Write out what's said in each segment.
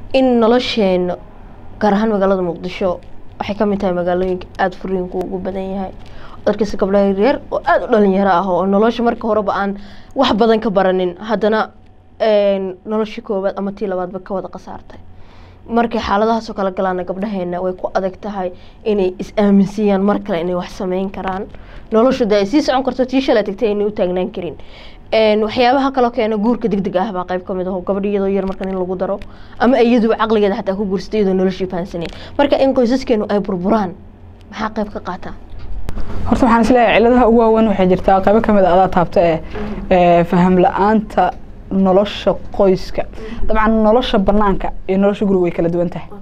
in nolosheena gaar ahaan magaalada muqdisho waxay ka mid tahay magaalooyinka aada furiinku ugu badan yahay darkiisa gabdhaha yaryar oo aada u dhalinyaro ah oo nolosha marka horeba aan wax badan ka baranin haddana noloshii koowaad ama tii labaadba ka wada khasaartay markay xaaladahaasoo kala galaana gabdhaheena way ku adag tahay inay is-aaminsiiyaan mar kale inay wax sameyn karaan noloshu de ay sii socon karto tii shalay tagtay inay u taagnaan karin waxyaabaha kaloo keena guurka deg deg ah baa qayb ka mid aho gabadh iyadoo yar markan in lagu daro ama iyaduba caqligeeda xataa ku guursatay iyadoo noloshii fahansaneyn marka in qoysaskeenu ay burburaan maxaa qayb ka qaataa horta waxaan isleeyahay ciladaha ugu waaweyn waxay jirtaa qaybo kamid a adaa taabta ee faham la-aanta nolosha qoyska dabcan nolosha banaanka iyo nolosha guriga way kala duwan tahay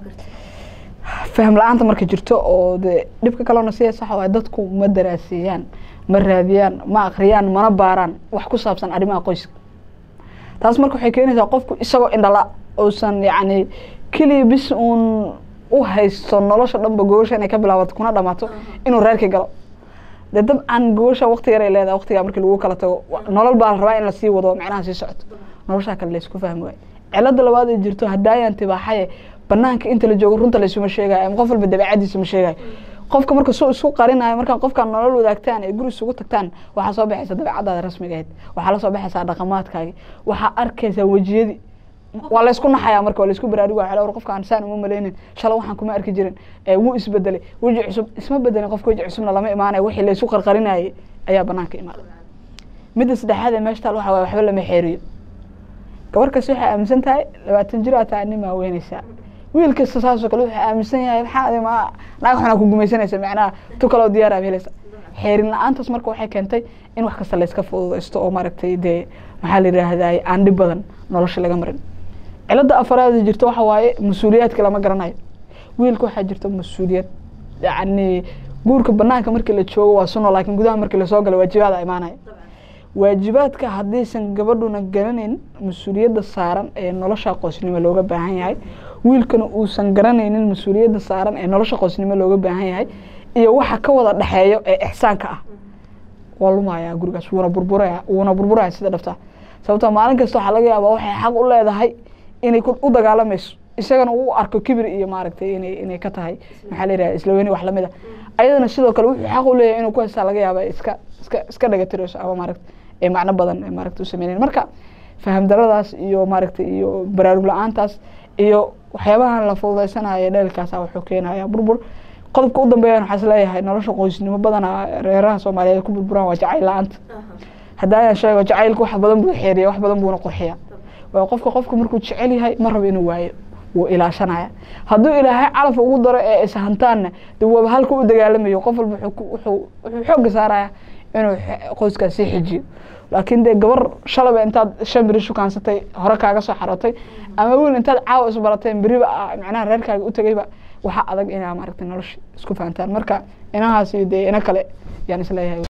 faham la-aanta marka jirto oo de dhibka kalena sida sax waay dadku ma daraaseeyaan ma raadiyaan ma akriyaan mana baaraan wax ku saabsan arrimaha qoyska taas marka waxay keenaysaa qofku isagoo indhala uusan yacni keliya bis uun u haysto nolosha dhanba gogosha inay ka bilaabato kuna dhamaato inuu reerkii galo de dabcan gogosha wakti yaray leedahay waktigaa markii lagu kala tago nolol baa la rabaa in lasii wado macnaha sii socoto noloshaa kale laysku fahmi waayo cilada labaad ay jirto haddaayaan tibaaxaye banaanka inta la joogo runta laysuma sheegayo ama qof walba dabeecadiisa ma sheegayo qofka marka suu isku qarinayo markaa qofkaan nolol wadaagtaan ee guri isugu tagtaan waxaa soo baxaysa dabeecadaada rasmiga ahayd waxaa la soo baxaysaa dhaqamaadkaagi waxaa arkaysaa wejiyadii waa laysku naxayaa marka waa laysku baraaruga waxaa war qofkaan saan uma malaynin shala waxaan kuma arki jirin wuu isbedelay weji cusub isma bedelin qofka weji cusubna lama imaanayo wixii laysu qarqarinayay ayaa banaanka imaaday midda saddexaad ee meesha taal waxa waye waxba lama xeeriyo gabar kasta waxay aaminsan tahay labaatan jir aa tahay nin maa weynaysaa wiil kasta saasoo kale wuxuu aaminsan yahay maxaa ma naag xunaa ku gumaysanaysa macnaha tu kaloo diyaar aa helaysa xeerin la-aantaas marka waxay keentay in wax kasta layska fududaysto oo maaragtay dee maxaa la yidhaahdaa aan dhib badan nolosha laga marin cilada afaraad jirto waxa waaye mas-uuliyaadka lama garanayo wiilka waxaa jirta mas-uuliyad yacni guurka banaanka markii la joogo waa suno laakiin gudaha markii lasoo galo waajibaada imaanaya waajibaadka haddaysan gabadhuna garanayn mas-uuliyadda saaran ee nolosha qoysnimo looga baahan yahay wiilkana uusan garanaynin mas-uuliyadda saaran ee nolosha qoysnimo looga baahan yahay iyo waxa ka wada dhexeeyo ee ixsaanka ah waa lumayaa gurigaas wuuna burburaya wuuna burburaya sida dhabta sababtoo maalin kasta waxaa laga yaabaa waxay xaq u leedahay inay u dagaalamayso isagana uu arko kibir iyo maaragtay inay inay ka tahay maxaa la yidhaha islaweyni wax lamid a ayadana sidoo kale wuxuu xaq u leeyahay inuu ku haystaa laga yaaba iska iska iska dhagatirayso ama maaragta ee macno badan ee maaragta u sameynayn marka faham daradaas iyo maaragtay iyo baraarug la-aantaas iyo waxyaabahan la fududaysanayo dheelkaasa wuxuu keenaya burbur qodobka u dambeeyana waxaa isleeyahay nolosha qoysnimo badana reeraha soomaaliyeed ku burburaan waa jacayl la-aanta haddaayan sheego jacaylka wax badan buu xeeriya wax badan buuna qurxiya waa qofka qofka markuu jecel yahay ma rabo inuu waayo wuu ilaashanaya hadduu ilaahay calaf ugu daro ee ishantaanna de waaba halka u dagaalamayo qof walba wuxuu xoogga saaraya inuu qoyskaas sii xijiyo laakiin dee gabar shalaba intaad shan beri shukaansatay hore kaaga soo xarootay ama wiil intaad caawa isbarateen beriba macnaha reerkaaga u tegayba waxaa adag inaa maaragtay nolosha isku fahantaan marka inahaas iyo dee ina kale yaan isleeyahay